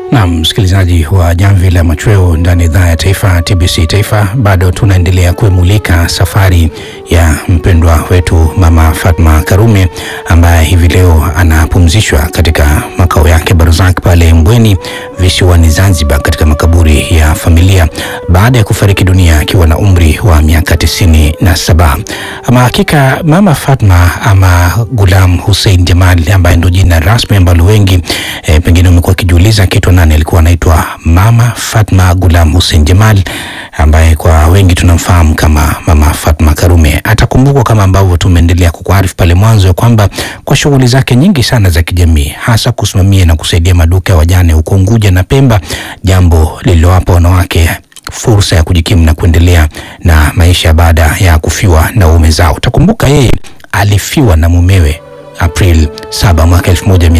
Na msikilizaji wa Jamvi la Machweo ndani ya idhaa ya taifa TBC Taifa, bado tunaendelea kuimulika safari ya mpendwa wetu Mama Fatma Karume ambaye hivi leo anapumzishwa katika makao yake Barzak pale Mbweni visiwani Zanzibar, katika makaburi ya familia baada ya kufariki dunia akiwa na umri wa miaka tisini na saba. Ama hakika Mama Fatma ama Gulam Hussein Jamal ambaye ndo jina rasmi ambalo wengi e, pengine umekuwa akijiuliza kitu nani alikuwa anaitwa Mama Fatma Gulam Hussein Jamal ambaye kwa wengi tunamfahamu kama Mama Fatma Karume. Atakumbukwa kama ambavyo tumeendelea kukuarifu pale mwanzo ya kwamba kwa shughuli zake nyingi sana za kijamii, hasa kusimamia na kusaidia maduka ya wajane huko Unguja na Pemba, jambo lililowapa wanawake fursa ya kujikimu na kuendelea na maisha baada ya kufiwa na waume zao. Utakumbuka yeye alifiwa na mumewe April 7 mwaka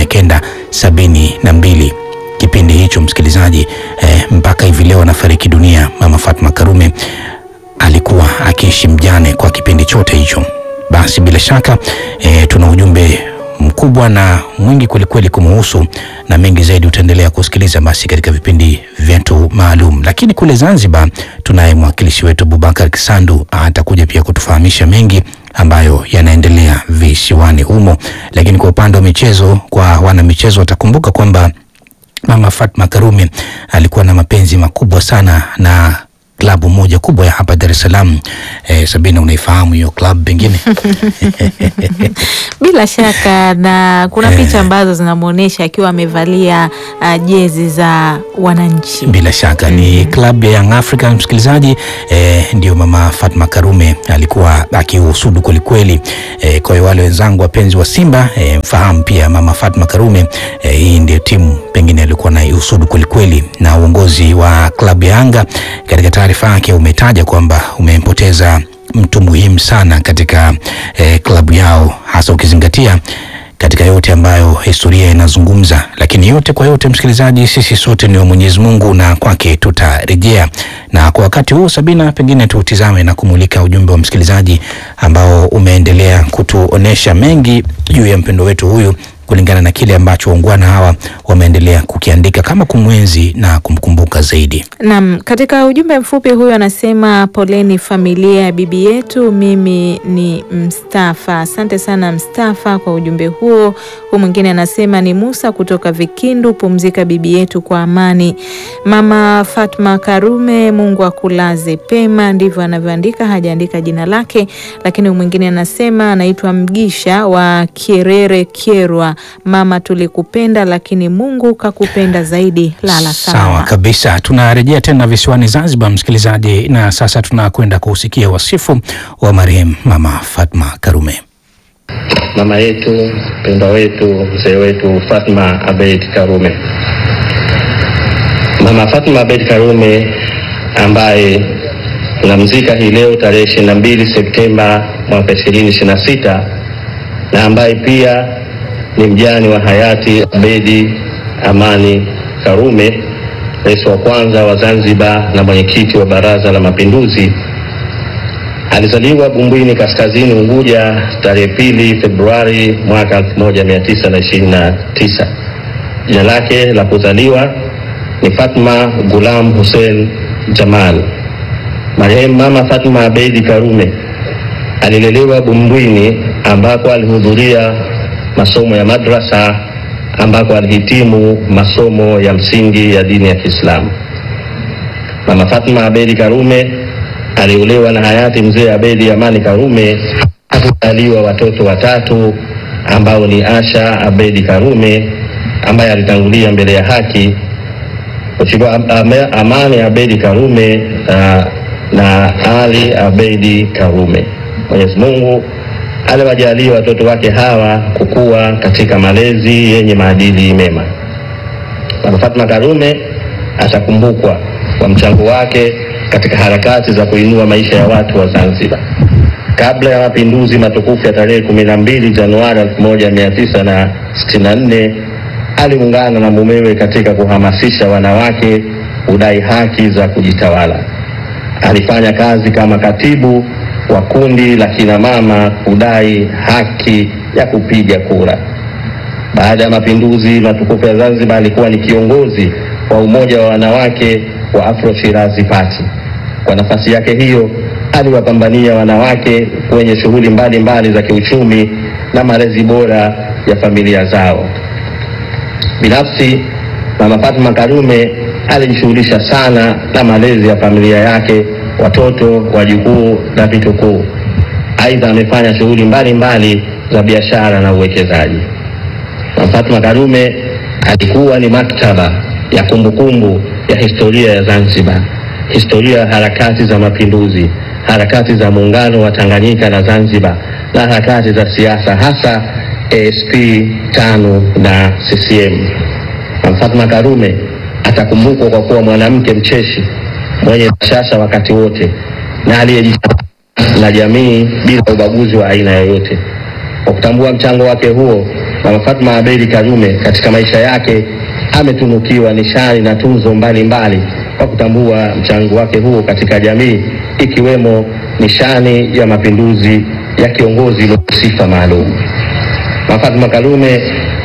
1972 kipindi hicho msikilizaji, eh, mpaka hivi leo anafariki dunia. Mama Fatma Karume alikuwa akiishi mjane kwa kipindi chote hicho. Basi bila shaka eh, tuna ujumbe mkubwa na mwingi kwelikweli kumuhusu na mengi zaidi utaendelea kusikiliza basi katika vipindi vyetu maalum. Lakini kule Zanzibar tunaye mwakilishi wetu Abubakar Kisandu atakuja pia kutufahamisha mengi ambayo yanaendelea visiwani humo. Lakini kwa upande wa michezo, kwa wana michezo watakumbuka kwamba Mama Fatma Karume alikuwa na mapenzi makubwa sana na klabu moja kubwa ya hapa Dar es Salaam. Eh, Sabina, unaifahamu hiyo klabu pengine? Bila shaka na kuna Eh. picha ambazo zinamwonyesha akiwa amevalia uh, jezi za wananchi. Bila shaka ni klabu ya Young African msikilizaji. Eh, ndio Mama Fatma Karume alikuwa akiusudu kwelikweli. Eh, kwa hiyo wale wenzangu wapenzi wa Simba eh, mfahamu pia Mama Fatma Karume eh, hii ndio timu pengine alikuwa na usudu kwelikweli, na uongozi wa klabu ya Yanga katika taarifa yake umetaja kwamba umempoteza mtu muhimu sana katika eh, klabu yao hasa ukizingatia katika yote ambayo historia inazungumza. Lakini yote kwa yote, msikilizaji, sisi sote ni wa Mwenyezi Mungu na kwake tutarejea. Na kwa wakati huu, Sabina, pengine tutizame na kumulika ujumbe wa msikilizaji ambao umeendelea kutuonesha mengi juu ya mpendo wetu huyu kulingana na kile ambacho waungwana hawa wameendelea kukiandika kama kumwenzi na kumkumbuka zaidi. Naam, katika ujumbe mfupi huyu anasema poleni familia ya bibi yetu, mimi ni Mstafa. Asante sana Mstafa kwa ujumbe huo. Huu mwingine anasema ni Musa kutoka Vikindu, pumzika bibi yetu kwa amani. Mama Fatma Karume, Mungu akulaze pema, ndivyo anavyoandika, hajaandika jina lake. Lakini huyu mwingine anasema anaitwa Mgisha wa Kierere Kierwa, mama tulikupenda, lakini Mungu kakupenda zaidi, lala Sawa salama. kabisa, tunarejea tena visiwani Zanzibar, msikilizaji, na sasa tunakwenda kuusikia wasifu wa marehemu Mama Fatma Karume. mama yetu mpendwa wetu mzee wetu Fatma Abeid Karume. Mama Fatma Abeid Karume ambaye tunamzika hii leo tarehe 22 Septemba mwaka 2026 na ambaye pia ni mjane wa hayati Abedi Amani Karume, rais wa kwanza wa Zanzibar na mwenyekiti wa Baraza la Mapinduzi Alizaliwa Bumbwini Kaskazini Unguja tarehe pili Februari mwaka 1929. Jina lake la kuzaliwa ni Fatma Gulam Hussein Jamal. Marehemu Mama Fatma Abeidi Karume alilelewa Bumbwini ambako alihudhuria masomo ya madrasa ambako alihitimu masomo ya msingi ya dini ya Kiislamu. Mama Fatma Abedi Karume aliolewa na hayati mzee Abedi Amani Karume, akazaliwa watoto watatu ambao ni Asha Abedi Karume ambaye alitangulia mbele ya haki, Mheshimiwa Am- Am- Amani Abedi Karume uh, na Ali Abedi Karume. Mwenyezi Mungu aliwajalia watoto wake hawa kukua katika malezi yenye maadili mema. Mama Fatma Karume atakumbukwa kwa mchango wake katika harakati za kuinua maisha ya watu wa Zanzibar. Kabla ya mapinduzi matukufu ya tarehe 12 Januari 1964 aliungana na mumewe katika kuhamasisha wanawake kudai haki za kujitawala. Alifanya kazi kama katibu wa kundi la kina mama kudai haki ya kupiga kura. Baada ya mapinduzi matukufu ya Zanzibar, alikuwa ni kiongozi wa umoja wa wanawake wa Afro Shirazi Party. Kwa nafasi yake hiyo aliwapambania wanawake kwenye shughuli mbalimbali za kiuchumi na malezi bora ya familia zao. Binafsi, Mama Fatma Karume alijishughulisha sana na malezi ya familia yake, watoto, wajukuu na vitukuu. Aidha, amefanya shughuli mbalimbali za biashara na uwekezaji. Mama Fatma Karume alikuwa ni maktaba ya kumbukumbu ya historia ya Zanzibar, historia ya harakati za mapinduzi, harakati za muungano wa Tanganyika na Zanzibar na harakati za siasa hasa ASP tano na CCM. Mama Fatma Karume atakumbukwa kwa kuwa mwanamke mcheshi mwenye bashasha wakati wote na aliyejitambua na jamii bila ubaguzi wa aina yoyote. Kwa kutambua mchango wake huo, Mama Fatma Abedi Karume katika maisha yake ametunukiwa nishani na tuzo mbalimbali kwa kutambua mchango wake huo katika jamii ikiwemo nishani ya mapinduzi ya kiongozi mwenye sifa maalum. Mama Fatma Karume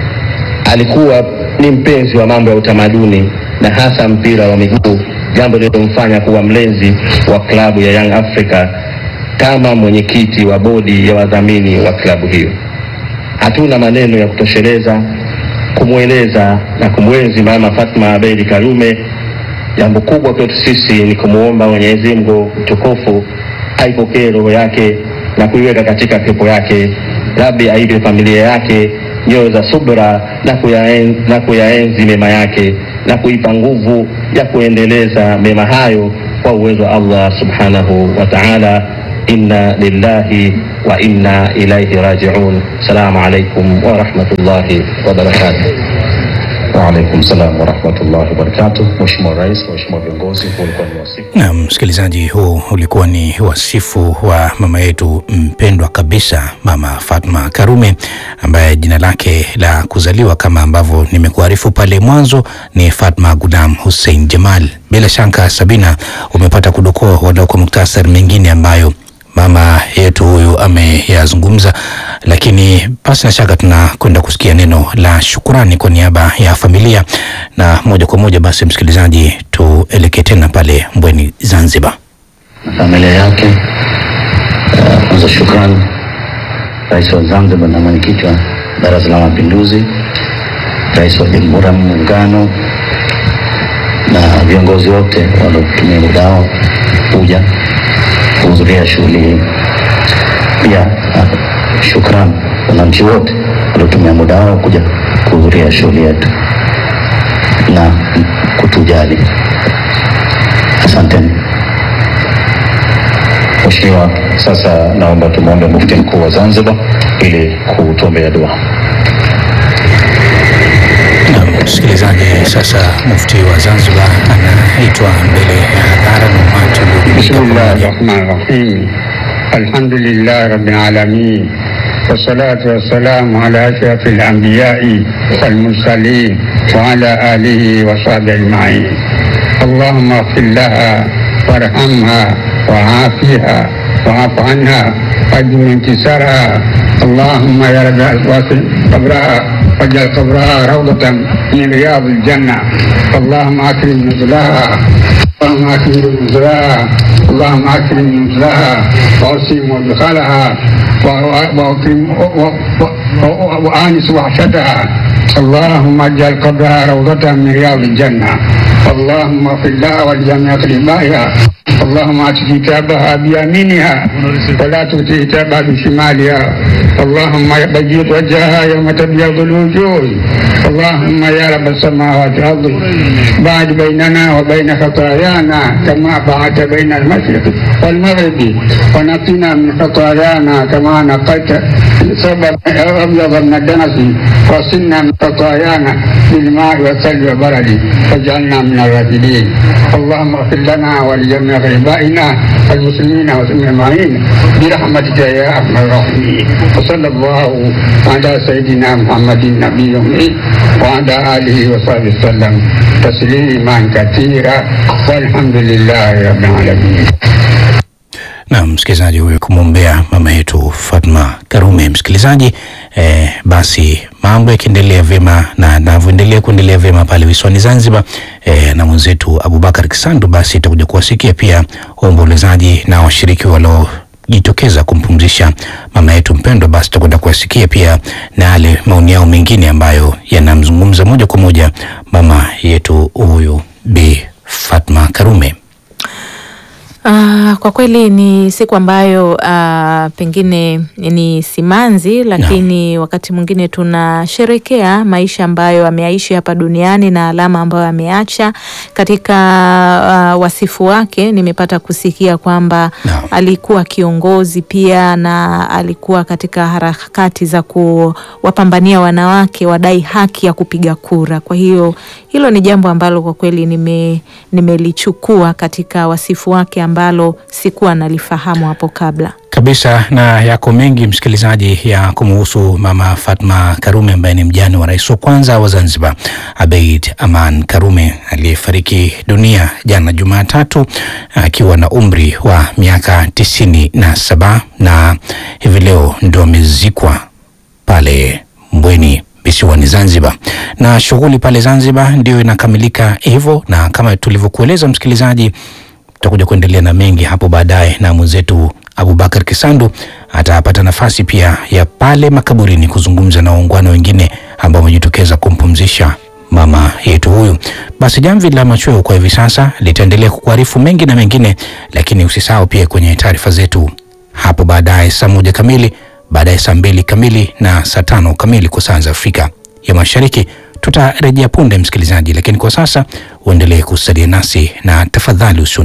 alikuwa ni mpenzi wa mambo ya utamaduni na hasa mpira wa miguu, jambo lililomfanya kuwa mlezi wa klabu ya Young Africa kama mwenyekiti wa bodi ya wadhamini wa klabu hiyo. Hatuna maneno ya kutosheleza kumweleza na kumwenzi Mama Fatma Abedi Karume. Jambo kubwa kwetu sisi ni kumwomba Mwenyezi Mungu mtukufu aipokee roho yake na kuiweka katika pepo yake. Rabbi aipe familia yake nyoyo za subra na kuyaenzi, na kuyaenzi mema yake na kuipa nguvu ya kuendeleza mema hayo kwa uwezo wa Allah subhanahu wa ta'ala. Inna lillahi wa inna ilaihi rajiun. Assalamu alaikum wa rahmatullahi wa barakatuh. Waalaikum salam warahmatullahi wabarakatuh. Mheshimiwa Rais, Mheshimiwa viongozi, huu ulikuwa ni wasifu. Na msikilizaji, huu ulikuwa ni wasifu wa mama yetu mpendwa kabisa, Mama Fatma Karume, ambaye jina lake la kuzaliwa kama ambavyo nimekuarifu pale mwanzo ni Fatma Gulam Hussein Jamal. Bila shaka, Sabina, umepata kudokoa wadau kwa muktasari mengine ambayo mama yetu huyu ameyazungumza, lakini pasi na shaka tunakwenda kusikia neno la shukurani kwa niaba ya familia, na moja kwa moja basi, msikilizaji, tuelekee tena pale Mbweni, Zanzibar. na familia yake. Uh, Kwanza shukrani Rais wa Zanzibar na mwenyekiti wa Baraza la Mapinduzi, Rais wa Jamhuri ya Muungano na viongozi wote waliotumia muda wao kuja kuhudhuria shughuli hii. Pia uh, shukrani wananchi wote waliotumia muda wao kuja kuhudhuria shughuli yetu na kutujali. Asanteni. Mheshimiwa, sasa naomba tumwombe Mufti Mkuu wa Zanzibar ili kutuombea dua. Na msikilizaji, sasa mufti wa Zanzibar anaitwa mbele ya hadhara na umati uliojumuika بسم الله pamoja. الرحمن الرحيم الحمد لله رب العالمين والصلاة والسلام على أشرف الأنبياء والمرسلين وعلى آله وصحبه أجمعين اللهم اغفر لها وارحمها وعافها وعف عنها واجبر انكسارها اللهم يا رب واصل قبرها واجعل قبرها روضة من رياض الجنة اللهم أكرم نزلها اللهم اكرم نزلها اللهم اكرم نزلها واوسم مدخلها واكرم وانس وحشتها اللهم اجعل قبرها روضة من رياض الجنة اللهم اغفر لها ولجميع اقربائها اللهم ات كتابها بيمينها ولا تؤتي كتابها بشمالها اللهم بيض وجهها يوم تبيض الوجوه اللهم يا رب السماوات والارض بعد بيننا وبين خطايانا كما بعدت بين المشرق والمغرب ونقنا من خطايانا كما نقيت سبب ابيض من الدنس وصلنا من خطايانا بالماء والثلج والبرد واجعلنا من الراشدين اللهم اغفر لنا ولجميع غيبائنا المسلمين والمسلمين برحمتك يا ارحم الراحمين وصلى الله على سيدنا محمد النبي الأمي وعلى اله وصحبه وسلم تسليما كثيرا والحمد لله رب العالمين na msikilizaji huyo kumwombea mama yetu Fatma Karume. Msikilizaji eh, basi mambo yakiendelea vyema na navyoendelea kuendelea vyema pale visiwani Zanzibar eh, na mwenzetu Abubakar Kisandu, basi itakuja kuwasikia pia waombolezaji na washiriki walio jitokeza kumpumzisha mama yetu mpendwa, basi tutakwenda kuwasikia pia na yale maoni yao mengine ambayo yanamzungumza moja kwa moja mama yetu huyu Bi Fatma Karume. Ah, kwa kweli ni siku ambayo ah, pengine ni simanzi, lakini wakati mwingine tunasherekea maisha ambayo ameyaishi hapa duniani na alama ambayo ameacha katika ah, wasifu wake. Nimepata kusikia kwamba Naam. alikuwa kiongozi pia na alikuwa katika harakati za kuwapambania wanawake wadai haki ya kupiga kura. Kwa hiyo hilo ni jambo ambalo kwa kweli nime nimelichukua katika wasifu wake ambalo sikuwa nalifahamu hapo kabla. kabisa na yako mengi msikilizaji ya kumuhusu mama Fatma Karume ambaye ni mjane wa rais wa kwanza wa Zanzibar Abeid Aman Karume aliyefariki dunia jana Jumatatu akiwa na umri wa miaka tisini na saba na hivi leo ndo amezikwa pale Mbweni visiwani Zanzibar, na shughuli pale Zanzibar ndio inakamilika hivyo, na kama tulivyokueleza msikilizaji tutakuja kuendelea na mengi hapo baadaye, na mwenzetu Abubakar Kisandu atapata nafasi pia ya pale makaburini kuzungumza na waungwana wengine ambao wamejitokeza kumpumzisha mama yetu huyu. Basi jamvi la machweo kwa hivi sasa litaendelea kukuarifu mengi na mengine, lakini usisahau pia kwenye taarifa zetu hapo baadaye saa moja kamili, baadaye saa mbili kamili na saa tano kamili kwa saa za Afrika ya Mashariki. Tutarejea punde msikilizaji, lakini kwa sasa uendelee kusalia nasi na tafadhali usio